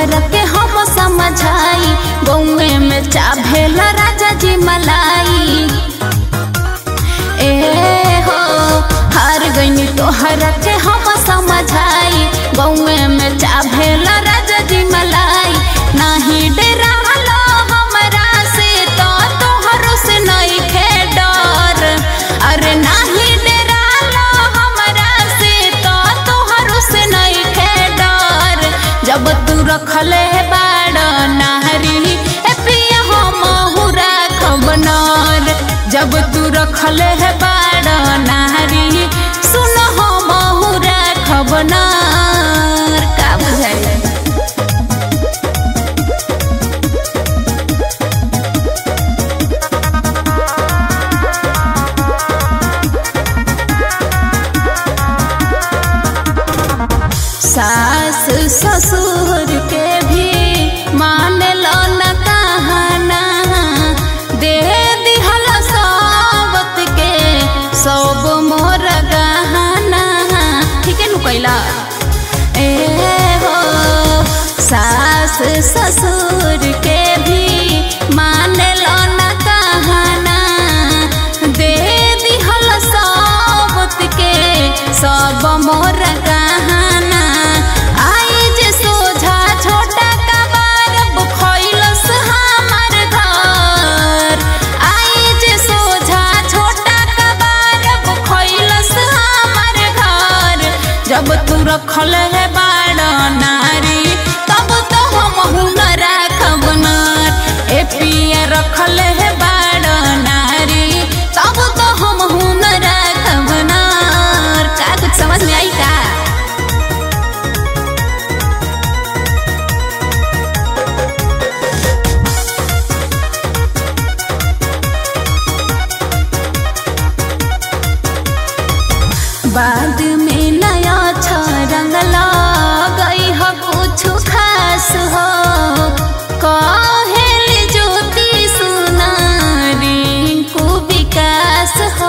तोहरा के हम समझाई गौए में चाभेल राजा जी मलाई ए हो हार गईनी तोहरा के हम समझाई गौए में चाभेल राजा जी मलाई नाही डेरा लो हमरा से तो तोहरो से नहीं खे डर अरे नाही डेरा लो हमरा से तो तोहरो से नहीं खे डर जब तू रखले बाड़ नारी ए पिया हम राखब नर जब तू रखले बाड़ नारी सुन हम राखब नर का बुझाई सास ससुर के भी मान लो न कहना दे दिहल सावत के सब मोर गहना ठीक है नु कैला ए हो सास ससुर के भी मान लो न कहना दे दिहल सावत के सब मोर गहना आई जे सोझा छोटा कबार बुखैलस हमार घर आई जे सोझा छोटा कबार बुखैलस हमार घर जब तू रखल है बाड़ नारी तब तो हम न राखब नार ए पिया रखल है बाड़ नारी तब तो हम न राखब नार का कुछ समझ में आई का बाद में नया रंग गई हो कुछ खास हो कहेल ज्योति सुना रिंकू विकास हो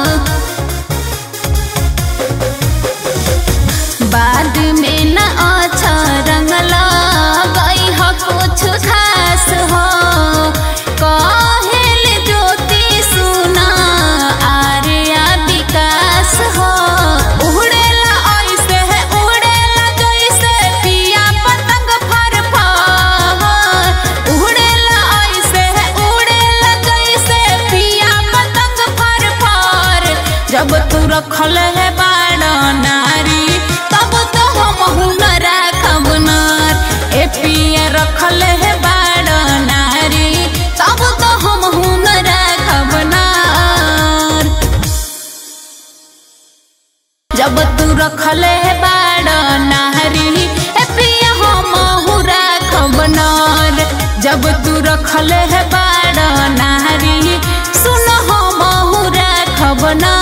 बाद में न अच्छा रंग गई हो कुछ खास हो कहेल ज्योति सुना आर्या विकास हो उड़ेला ऐसे है उड़ेला जैसे पिया पतंग फर फर उड़ेला ऐसे है उड़ेला जैसे पिया पतंग फर फर जब तू रखल है बाड़ नारी तब तो हम न राखब नार ए पिया रखल है बाड़ नारी तब तो हम न राखब नार जब तू रखल है बाड़ नारी ए पिया हम राखब नार जब तू रखल है बाड़ नारी सुन हम राखब नार